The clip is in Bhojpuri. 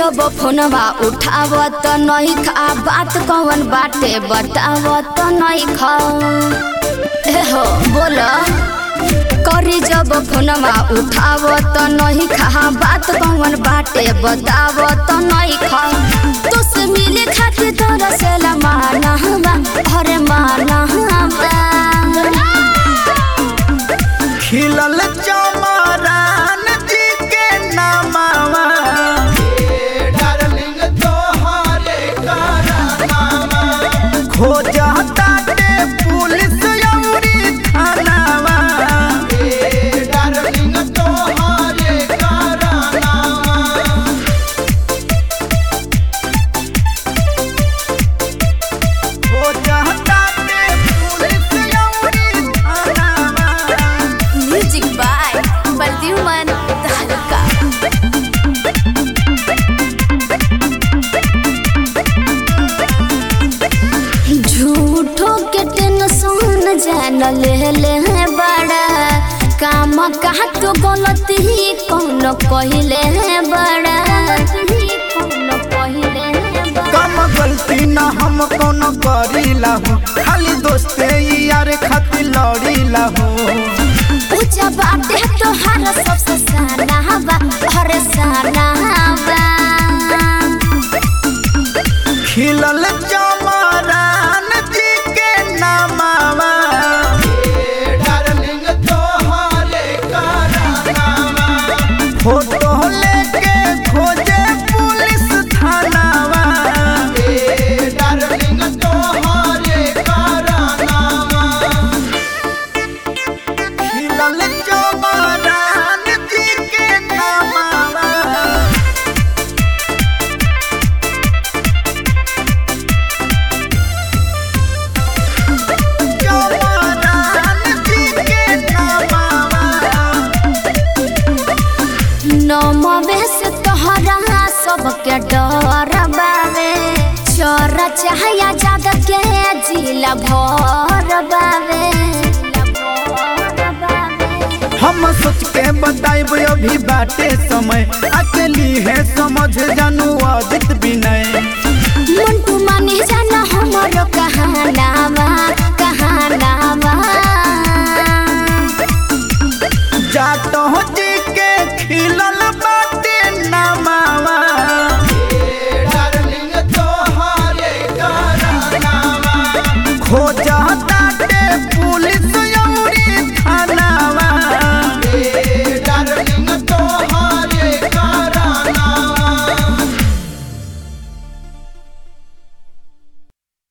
जब फोनवा उठावत नहीं खा बात कौन बाटे बतावत नहीं खा ए हो बोल करी जब फोनवा उठावत नहीं खा बात कौन बाटे बतावत नहीं खा तुसे मिले खातिर तोरा से माना हवा अरे माना हवा खिलल चमरान जी के नामावा डार्लिंग तोहरे करानामा खोजता ते पुलिस अउरी थानावा ए डार्लिंग तोहरे करानामा खोजता ते पुलिस अउरी थानावा म्यूजिक बाय प्रद्युमन तहलका झूठो के टेंशन जान ले ले है बड़ा काम कहा तो गलती कौन कहले है बड़ा कौन कहले है बड़ा कम गलती न हम कोनो करीला हो खाली दोस्ते यार खातिर लड़ीला हो पूजा बाटे तोहार सबसे साना हवा हर साना हवा खिलल चमरान जी के नामावा ए डार्लिंग तोहरे करानामा फोटो लेके खोजे पुलिस थानावा ए डार्लिंग तोहरे करानामा खिलल चमरान जी के नामावा चमरान जी के नामावा नमवे से तोहरा सबके डर बावे चोर चाहया जाद के जिला भर बावे हम सोच के बताइब अभी बाटे समय अकेली है समझ जानू अदित विनय मंटू मानी जाना हमरो कहानावा कहानावा जातो जी के खिलल बाटे नामावा ए डार्लिंग तोहरे करानामा खोजता